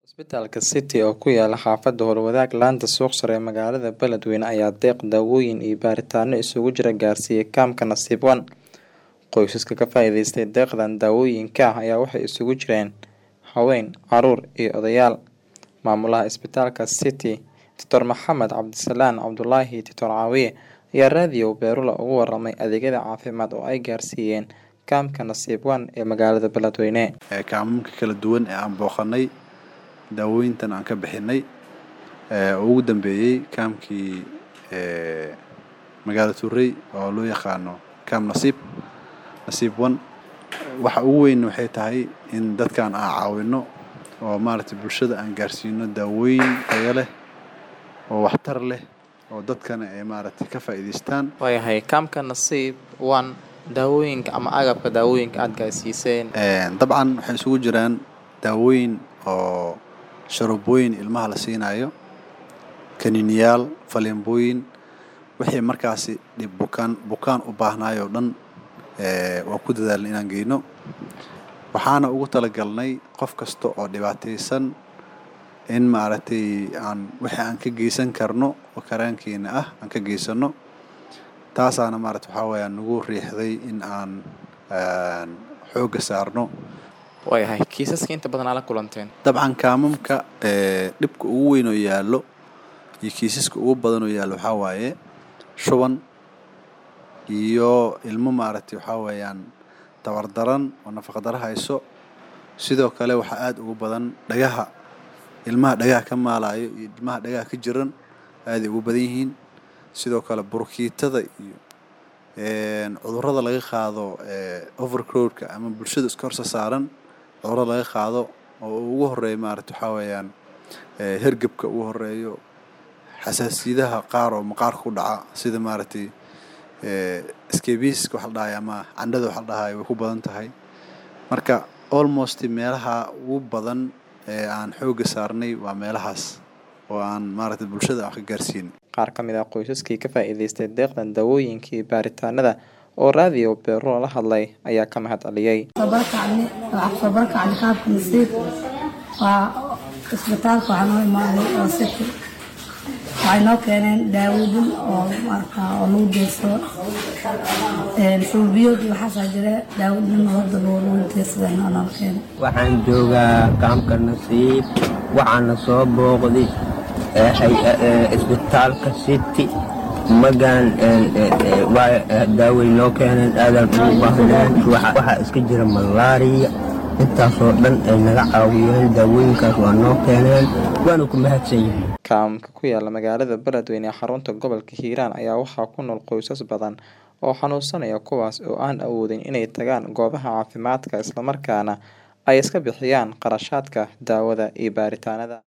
Isbitaalka City oo ku yaala xaafadda Howlwadaag laanta suuq sare ee magaalada Beledweyne ayaa deeq daawooyin iyo baaritaanno isugu jira gaarsiiyay kaamka Nasiib One. Qoysaska ka faa'iidaystay deeqdan daawooyinka ah ayaa waxay isugu jireen haween, carruur iyo odayaal. Maamulaha isbitaalka City, Dr Maxamed Cabdisalaan Cabdulaahi Dictor Caawiye ayaa raadiyo Beerula uga warramay adeegyada caafimaad oo ay gaarsiiyeen kaamka Nasiib One ee magaalada Beledweyne. kaamamka kala duwan ee aan booqanay daawooyintan aan ka bixinay oo ugu dambeeyey kaamkii magaalada Tuurey oo loo yaqaano kaam Nasiib Nasiib One waxa ugu weyn waxay tahay in dadkan aan caawino oo maaragtay bulshada aan gaarsiino daawooyin tayo leh oo waxtar leh oo dadkana ay maaragtay ka faa'iidaystaan Waayahay kaamka Nasiib One daawooyinka ama agabka daawooyinka aad gaarsiiseen dabcan waxay isugu jiraan daawooyin oo sharoobooyin ilmaha la siinayo kaniiniyaal faleembooyin wixii markaasi dhib bukaan bukaan u baahnaay oo dhan waan ku dadaalnay inaan geyno waxaana ugu talagalnay qof kasta oo dhibaataysan in maaragtay aan wixii aan ka geysan karno oo karaankeena ah aan ka geysano taasaana maaragta waxaa weeyaan nagu riixday in aan xoogga saarno waayahay kiisaska inta badan aa la kulanteen dabcan kaamamka dhibka ugu weyn oo yaallo iyo kiisaska ugu badan oo yaallo waxaa waaye shuban iyo ilmo maaragtay waxaa weeyaan tabardaran oo nafaqadaro hayso sidoo kale waxaa aada ugu badan dhagaha ilmaha dhagaha ka maalayo iyo ilmaha dhagaha ka jiran aaday ugu badan yihiin sidoo kale burkiitada iyo cudurrada laga qaado overcrowdka ama bulshada iska horsa saaran cudurrada laga qaado oo ugu horeeya maaragta waxaa weeyaan hergebka ugu horeeyo xasaasiyadaha qaar oo maqaarka ku dhaca sida maaragtay scabiska waxa la dhahay ama candhada waxa la dhahay way ku badan tahay marka almost meelaha ugu badan ee aan xoogga saarnay waa meelahaas oo aan maaragtay bulshada aan ka gaarsiin qaar ka mid ah qoysaskii ka faa'iidaystay deeqdan daawooyinka iyo baaritaanada oo raadiyo Beerula la hadlay ayaa ka mahad celiyay. tabarkacni waxaa tabarkacni qaabka nasiib waa isbitaalka waxaa noo imaaday oo city waxay noo keeneen daawooyin oo marka oo lagu deersado shuubiyood iyo waxaasaa jira daawooyin hadda loo lagu deersada noo noo keenay waxaan joogaa kaamka nasiib waxaana soo booqday isbitaalka city magaan daaway noo keeneen aadaan ugu baahneen waxaa iska jira malaariya intaasoo dhan ay naga caawiyeen daawooyinkaas waa noo keeneen waana ku mahadsan yihiin kaamka ku yaala magaalada Beledweyne ee xarunta gobolka Hiiraan ayaa waxaa ku nool qoysas badan oo xanuunsanaya kuwaas oo aan awoodin inay tagaan goobaha caafimaadka islamarkaana ay iska bixiyaan qarashaadka daawada iyo baaritaanada